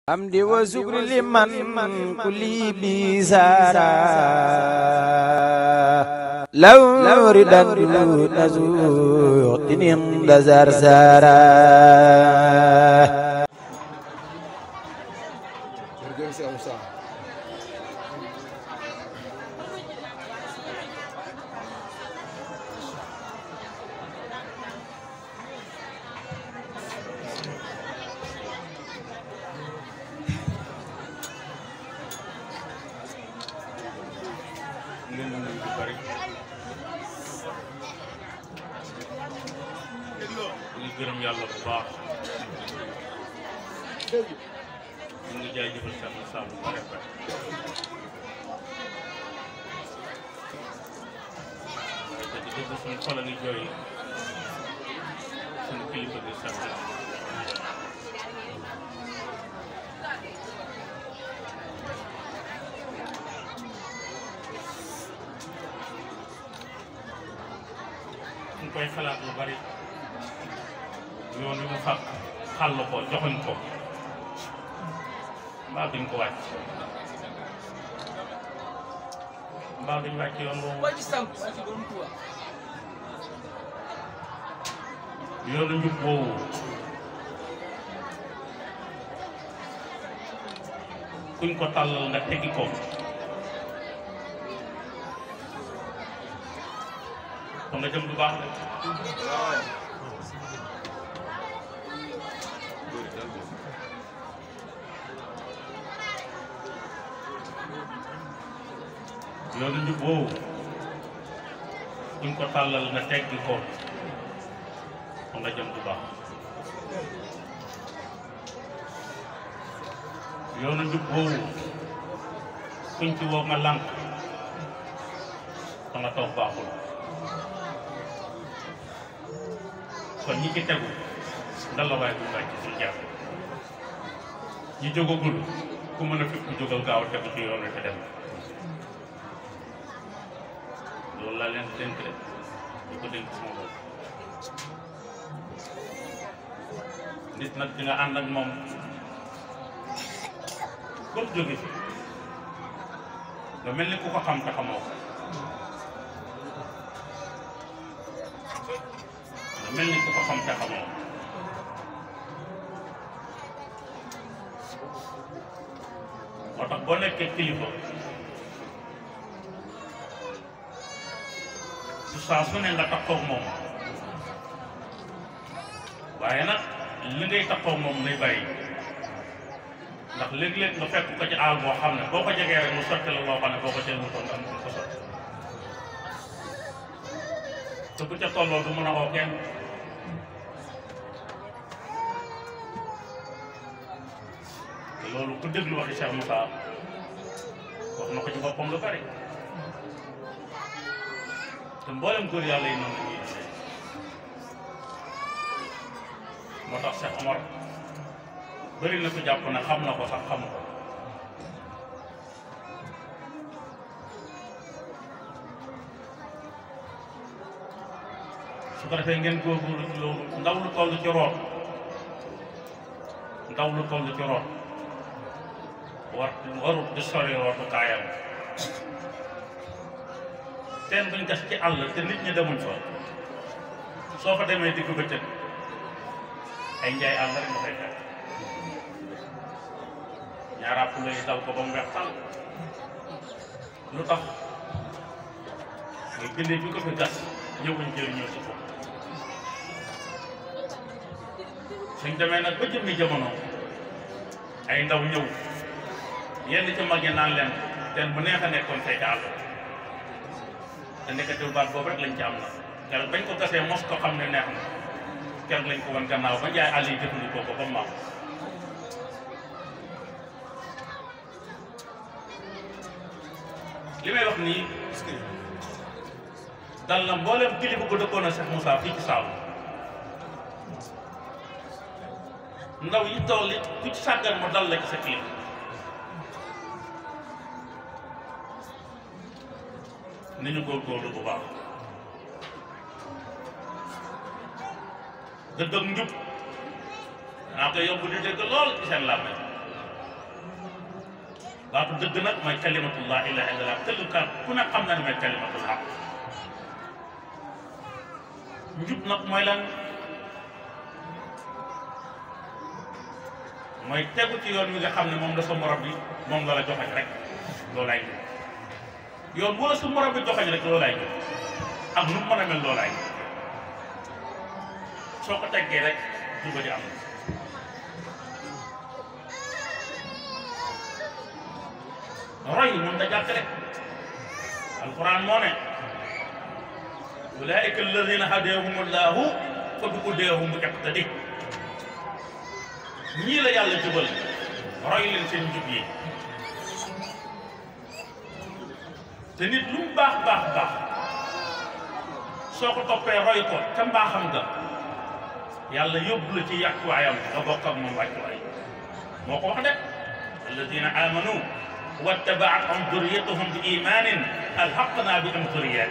حمد وشكر لمن كل بيسارا لو ردا نزوق عند زرزارا jërëjëf si Moussa leen di nuyu bu bëri ñu gërëm yàlla bu baax ñu ngi jaajëfal Cheikh Moussa bu bëri bëri te di dëgg suñu xol a ngi jooy suñu kilifa gi Cheikh Moussa ñu koy xalaat lu bari yoon wi mu fàq xàll ko joxuñ ko mbaa duñ ko wàcc mbaa duñ wàcc yoon boobu yoonu njub boobu kuñ ko tàllal nga teggi ko kon nga jëm du baax de loolu njub woowu kuñ ko tàllal nga teggi ko kon nga jëm du baax yoonu njub woowu kuñ ci woo nga lànk kon nga toog baaxul kon ñi ci tegu ndal la waaye bu wàcc suñu jàpp ñi jógagul ku mën a fi ku jógal gaaw a tegu ci yoon wi te dem loolu laa leen dénk de ñu ko dénk sama bopp nit nag di nga ànd ak moom comme jóge fi nga mel ni ku ko xam te xamoo ko nga mel ni ku ko xam te xamoo ko moo tax boo nekkee kilifa su saa su ne nga takkoog moom waaye nag li ngay takkoog moom lay bàyyi ndax léeg-léeg nga fekk ko ci aal boo xam ne boo ko jegee rek mu sotti la loo xam ne boo ko jël mu toll am ko sotti te bu ca tolloo du mën a woo kenn te loolu ku déglu waxi Cheikh Moussa wax na ko ci boppam lu bari te mboolem góor yàlla yi noonu la ñuy dundee moo tax Cheikh Omar bëri na ko jàpp ne xam na ko sax xamu ko su ko defee ngeen góorgóorlu ci loolu ndaw lu toll ci root ndaw lu toll ci root war warut di sori rootu kaayam teen buñ gas ci àll te nit ñi demuñ fa soo fa demee digg bëccëg ay njaay àll rek nga fay fekk ñaaraat fu lay dal ko ba mu weex tàll lu tax muy bindee bi ko fi gas ñëwuñ jëriñoo si ko suñ demee nag ba jëmmi jamono ay ndaw ñëw yenn ci mag yi naan leen teen bu neex a nekkoon fay ca àll te nekkatul baat boobu rek lañ ci am na keroog bañ ko gasee mos ko xam ne neex na keroog lañ ko wan gannaaw ba jaay àll yi jëfandikoo ko ba mu maam li may wax nii dal na mboolem kilifa bu dëkkoon a Cheikh Moussa fii ci Saalum ndaw yi toll li ku ci sàggan mu dal la ci sa kilifa ni ñu góorgóorlu bu baax dëgg ak njub naa ko yóbbu di dégg lool ci seen làmmiñ baatu dëgg nag mooy kalimatullah ilaha illallah tëggkat ku ne xam na ne mooy kalimatullah njub nag mooy lan mooy tegu ci yoon wi nga xam ne moom la sa morom bi moom la la joxañ rek loolaay njub yoon wala sa morom bi joxañ rek loolaay njub ak nu mu mën a mel loolaay soo ko teggee rek juba di am roy mun da jàkk rek alquran moo ne ulaika alladina hadahum allahu fa bi hudahum iqtadi ñii la yàlla jubal roy leen seen njub yi te nit lu mu baax baax baax soo ko toppee roy ko ca mbaaxam nga yàlla yóbbu la ci yàccuwaayam nga bokk ak moom wàccuwaay moo ko wax de alladina amanu wattabaatuhum duriyatuhum bi imanin alhaqna bi am duriyat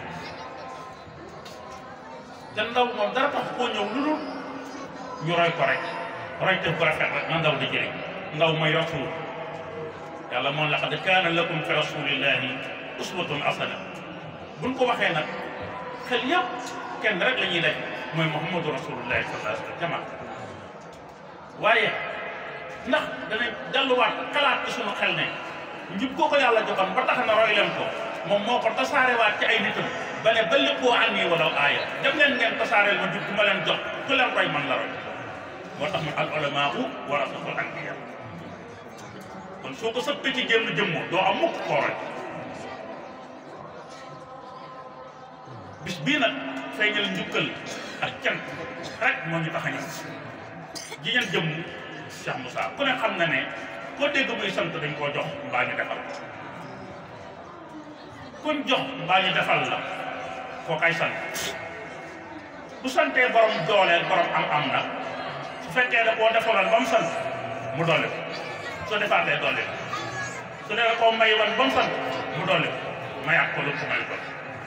te ndaw moom dara tax koo ñëw lu dul ñu roy ko rek roy te bu rafet rek na ndaw di jëriñ ndaw mooy rasul yàlla moom laqad kaana lakum fi rasulillahi uswatun hasana buñ ko waxee nag xel yëpp kenn rek la ñuy daj mooy muhammadu rasulullahi sallallahu alayhi wa sallam jamaa waaye ndax danañ delluwaat xalaat ci sunu xel ne njub koo ko yàlla joxoon ba tax na roy leen ko moom moo ko tasaarewaat ci ay nitam ba ne ba léppoo an nii wala aaya dem leen ngeen tasaareel ma njub bu ma leen jox ku leen roy man la roy moo tax mu al ulamaau warasatul anbiya kon soo ko sëppee ci génn jëmmo doo am mukk koo roy bis bii nag feeñal njukkal ak cant rek moo ñu tax a ñëw ji ngeen jëmm Cheikh Moussa ku ne xam na ne koo dégg muy sant dañ koo jox mbaa ñu defal kuñ jox mbaa ñu defal la koo kay sant bu santee borom dooleel borom am-am nag su fekkee da koo defaloon ba mu sant mu doole ko soo defaatee doole ko su dee koo may woon ba mu sant mu doole ko mayaat ko lu ko may ko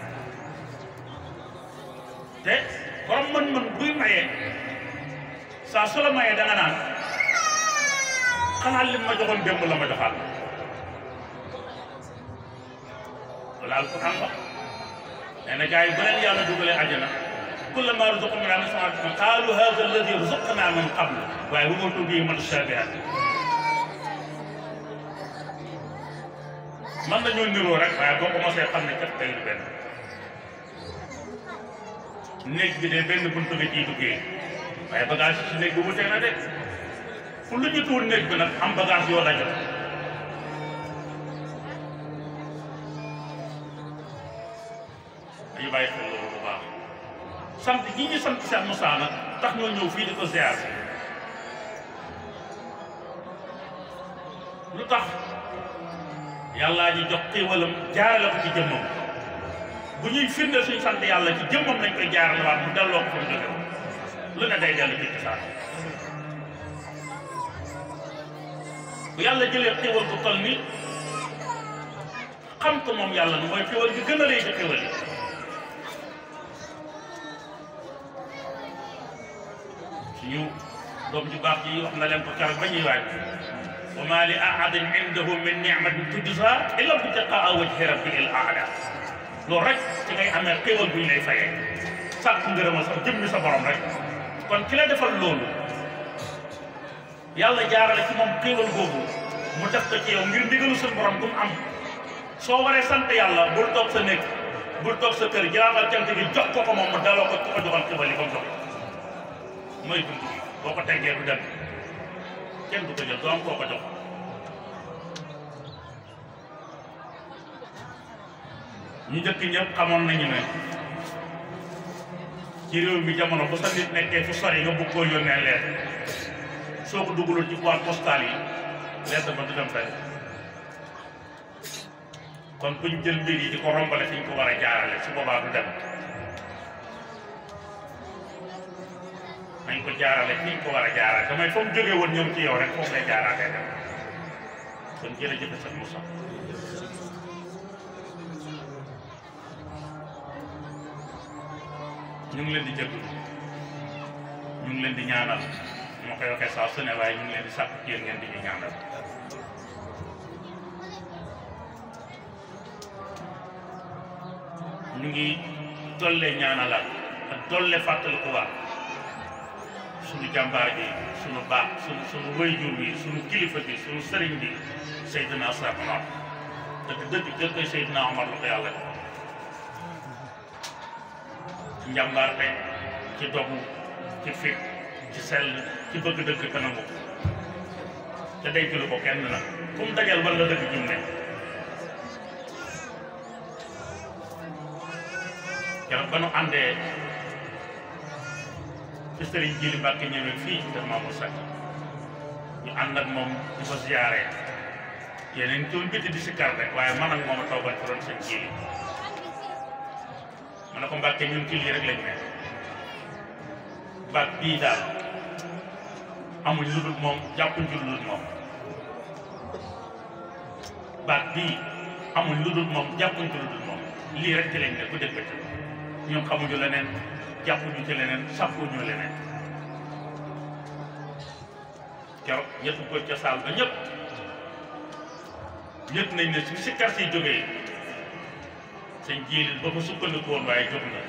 te borom mën-mën buy mayee saa su la mayee da nga naan xanaa lim ma joxoon démb la ma joxaat wala alquran wax nee na gars yi bu leen yàlla dugalee àjjana kullamaa ruziqu minhaa min samaratin qaalu haadha allazii ruziqnaa min qabl waaye wa uutuu bihi mutashaabihan mën nañoo niroo rek waaye boo ko mosee xam ne kat tey du benn néeg bi de benn buntu nga ciy duggee waaye bagage yi ci néeg bi wutee na de fu lu ñu tuur néeg bi nag am bagage yoo dajal dañu bàyyi xel loolu bu baax sant gi ñu sant Cheikh Moussa nag tax ñoo ñëw fii di ko ziar lu tax yàllaa ji jox xéewalam jaarale ko ci jëmmam bu ñuy firndeel suñu sant yàlla ci jëmmam lañ koy jaarale waat mu delloo ko fa mu jóge lu ne day dellu ci cosaan bu yàlla jëlee xéwal ko toll ni xam ko moom yàlla nu mooy xéwal bi gën a rëy ci xéwal yi suñu doom ju baax ji wax na leen ko keroog ba ñuy waaj wa maa li ahadin indahu min nicmatin tujzaa illa ibtiqaa wajhi rabbil a'laa loolu rek ci ngay amee xéwal bu ñu lay fayee sàkk ngërëmal sax jëmmi sa borom rek kon ki la defal loolu yàlla jaarale ci moom xéewal boobu mu def ko ci yow ngir ndigalu suñu borom bu mu am soo waree sant yàlla bul toog sa néeg bul toog sa kër jaaxal cant gi jox ko ko moom mu delloo ko ko joxoon xéewal yi comme jox mooy dund gi boo ko teggee du dem kenn du ko jël doo am koo ko jox ñu njëkk ñëpp xamoon nañu ne ci réew mi jamono bu sa nit nekkee fu sori nga bëgg koo yónnee leer soo ko dugaloon ci boîte postale yi lettre ba du dem fenn kon buñ jël mbir yi di ko rombale fi ñu ko war a jaarale su boobaa du dem nañ ko jaarale fi ñu ko war a jaarale damay fa mu jógee woon ñoom ci yow rek foofu lay jaaraatee dem kon jërëjëf sëñ Moussa ñu ngi leen di jëgg ñu ngi leen di ñaanal ñu ma koy waxee saa su ne waaye ñu ngi leen di sàkk ci yéen ngeen di ñu ñaanal ñu ngi dolle ñaanalaat ak dolle fàttaliku waat suñu jàmbaar ji suñu baax suñu suñu wayjur bi suñu kilifa bi suñu sëriñ bi Seydina Cheikh Omar dëgg dëgg dëgg Seydina Omar la ko yàlla def ci njàmbaarte ci dogu ci fit ci sell ci bëgg dëgg kanam te day jëlu ko kenn nag fu mu dajal wala dëgg jum ne keroog ba nu àndee ci sëriñ Jili Mbàkke ñëwee fii ci kër Mamour Seck ñu ànd ak moom di ko ziyaare yeneen tool biti di si kar rek waaye man ak moom a toogal ci doon seen Jili ma ne ko Mbàkke ñun ci lii rek lañ ne baat bii daal amuñ lu dul moom jàppuñ ci lu dul moom baat bii amuñ lu dul moom jàppuñ ci lu dul moom lii rek ci lañ ne ku dégg ci ñun xamuñu leneen jàppuñu ci leneen sàppuñu leneen keroog ñëpp ko ca saal ba ñëpp ñëpp nañ ne su si kar si jógee sëñ jiilil ba ko sukkandiku woon waaye jóg na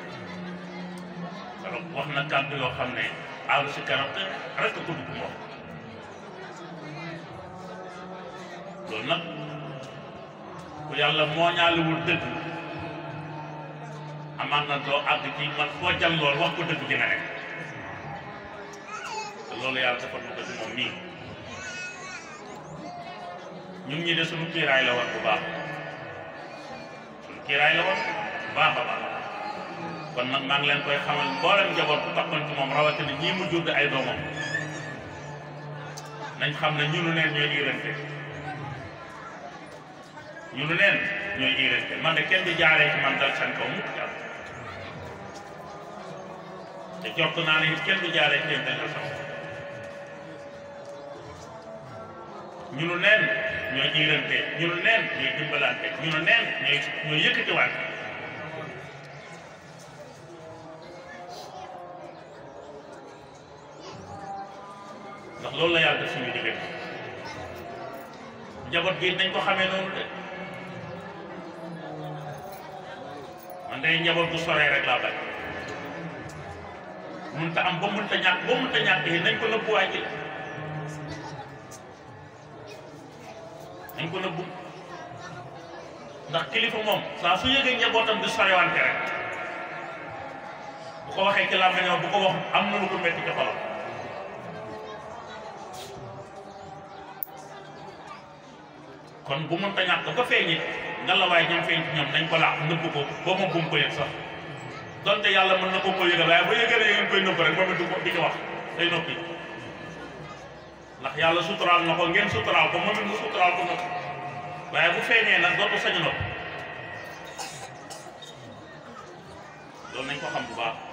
keroog wax na kàddu yoo xam ne aalu si kanam te rek ko dugg moom loolu nag ku yàlla moo ñaaliwul dëgg amaan na doo àgg ci man foo jàll lool wax ko dëgg dina nekk te loolu yàlla defal na ko ci moom nii ñun ñi de suñu kiiraay la woon bu baax suñu kiiraay la woon bu baax a baax kon nag maa ngi leen koy xamal mboolem njaboot bu takkoon ci moom rawatina ñii mu jur di ay doomam nañ xam ne ñunu neen ñooy iirante ñunu neen ñooy iirante man de kenn di jaaree ci man dal seen kaw mukk jàll te jot naa ne it kenn du jaaree ci yéen dal sama ñunu neen ñooy iirante ñunu neen ñooy dimbalante ñunu neen ñooy ñooy yëkkatiwaat ndax loolu la yàlla def suñu diggante njaboot gi nañ ko xamee noonu de man day njaboot bu soree rek laa bañ mun ta am ba mun ta ñàkk ba mun ta ñàkk yi nañ ko nëbbu waay ji nañ ko nëbbu ndax kilifa moom saa su yëgee njabootam di sorewante rek bu ko waxee ci làmmiñam bu ko wax am na lu ko metti ci xolam kon bu mënta ñàkk ba feeñ it nga la waaye ñam feeñ ci ñoom nañ ko laax nëbb ko ba moom bu mu ko yëg sax donte yàlla mën na ko ko yëgal waaye ba yëgee ne ngeen koy nëbb rek moom it du ko di ci wax day noppi ndax yàlla suturaal na ko ngeen suturaal ko moom it mu suturaal ko noppi waaye bu feeñee nag dootu sañu noppi loolu nañ ko xam bu baax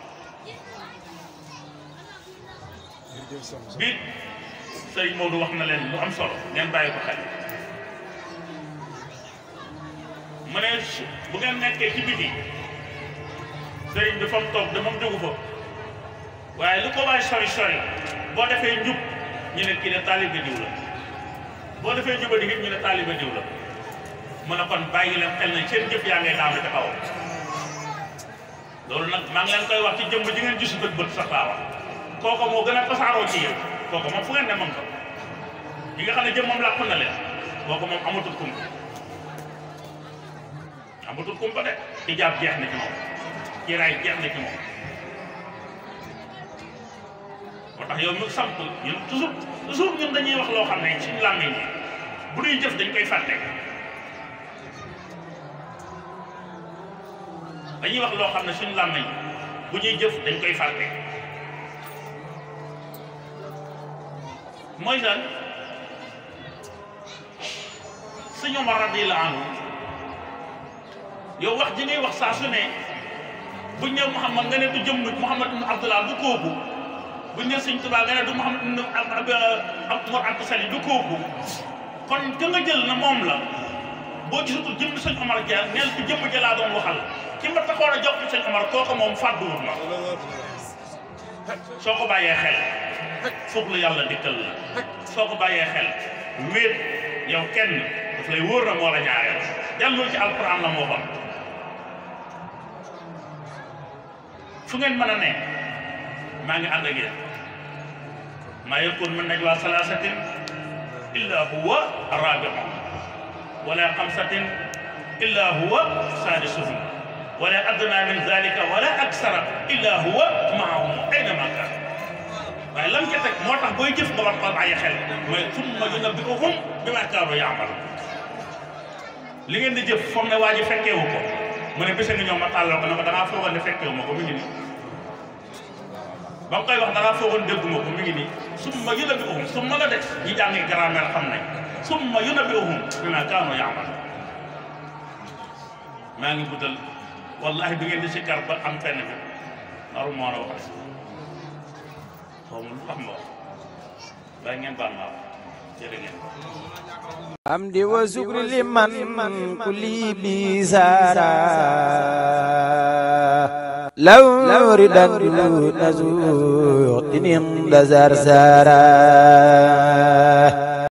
biit sëriñ Maodo wax na leen lu am solo ngeen bàyyi ko xel mu ne bu ngeen nekkee ci biti sëriñ bi fa mu toog de moom jógu fa waaye lu ko waay sori sori boo defee njub ñu ne kii ne taalibe diw la boo defee juba di ñu ne taalibe diw la mu ne kon bàyyi leen xel na seen jëf yaa ngay daanu ca kaw loolu nag maa ngi leen koy wax ci jëmb ji ngeen gisu bët bët sax laa wax kooku moo gën a tasaaroo ci yéen kooku moom fu ngeen ne moom ko yi nga xam ne jëm moom làpp na leen kooku moom amatul kumpa amatul kumpa de ijaab jeex na ci moom kiiraay jeex na ci moom moo tax yow ñu samp ñun toujours toujours ñun dañuy wax loo xam ne suñu làmmiñ yi bu ñuy jëf dañ koy fàtte dañuy wax loo xam ne suñu làmmiñ bu ñuy jëf dañ koy fàtte mooy lan sëñ Omar radiyallahu anhu yow wax ji ngay wax saa su ne buñ ne Muhammad nga ne du jëmm Muhammad ibn Abdullah du kooku buñ ne sëñ Tuubaa nga ne du Muhammad ibn Mor Anta Sali du kooku kon ka nga jël na moom la boo gisatul jëmm sëñ Omar Dia neel ci jëmm ja laa doon waxal ki ma taxoon a jox ci sëñ Omar kooku moom fàdduwul ma soo ko bàyyee xel foog la yàlla dikkal la soo ko bàyyee xel wéet yow kenn daf lay wóor na moo la ñaareel dellul ci alquran la moo xam fu ngeen mën a ne maa ngi ànd ak yéen maa yakun min najwa salaasatin illa huwa rabi'uhum wala xamsatin illa huwa saadisuhum wala adna min dalika wala aksara illa huwa maahum aynama kaan waaye lam ca teg moo tax booy jëf nga war ko bàyyi xel mooy summa yunabbi'uhum bimaa kaanu ya'maluun li ngeen di jëf foog ne waa ji fekkeewu ko mu ne bisa nga ñëw ma tàllal ko ne ko da ngaa foogoon ne fekkeewu ma ko mi ngi nii ba mu koy wax da ngaa foogoon dégguma ko mi ngi nii summa yunabbi'uhum summa la de ñi jàngi grammaire xam nañ summa yunabbi'uhum bimaa kaanu ya'maluun maa ngi guddal wallahi bi ngeen di si kar ba am fenn bi naru moo la wax xaw ma lu tax ma wax bàyyi ngeen baal ma wax jërë ngeen حمدي وشكر لمن كل بيسارا لو ردا نزوع تنين دزار سارا